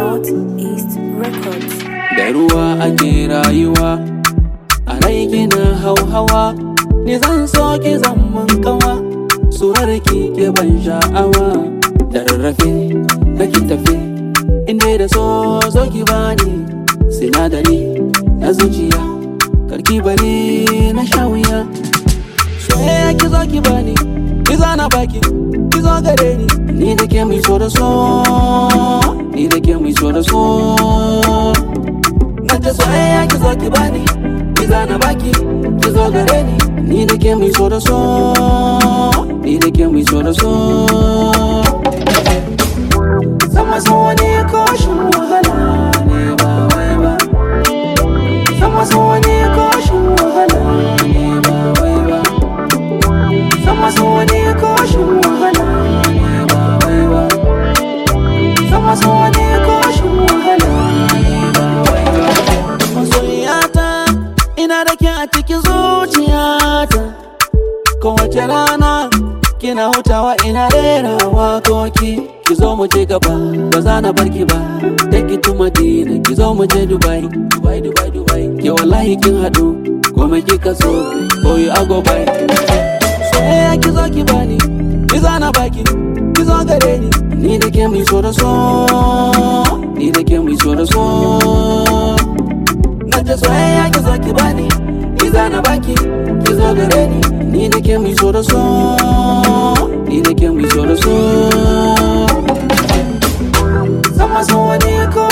Northeast Records. da ruwa ake rayuwa a rai kina hauhawa ni zan so ki zaman kawa surar ki ke ban sha'awa da rarrafe nake tafe inda da so zo ki bani sinadari na zuciya karki bari na sha wuya soyayya ki zo ki bani ki zana baki ki zo gare ni ni da ke mai so da so ni da ke mai so da so na ta soyayya ki zo ki bani ki zana baki ki zo gare ni ni da ke mai so da so ni da ke mai so da so sama san wani koshin wahala ne ba wai ba sama san wani koshin wahala ne ba wai ba sama san wani koshin wahala ne ba wai ba sama san wani koshin wahala ne ba wai ba masoyiyata ina da ke a cikin zuciyata kowace rana kina hutawa ina rera wakoki ki zo mu je gaba ba za na bar ki ba take ki to Madina ki zo mu je Dubai Dubai Dubai Dubai ke wallahi kin hadu komai kika so boy I go by soyayya ki zo ki bani ki zana baki ki zo gare ni ni da ke mai so da so ni da ke mai so da so na ta soyayya ki zo ki bani ki zana baki ki zo gare ni ni da ke mai so da so ni da ke mai so da so sama san wani ko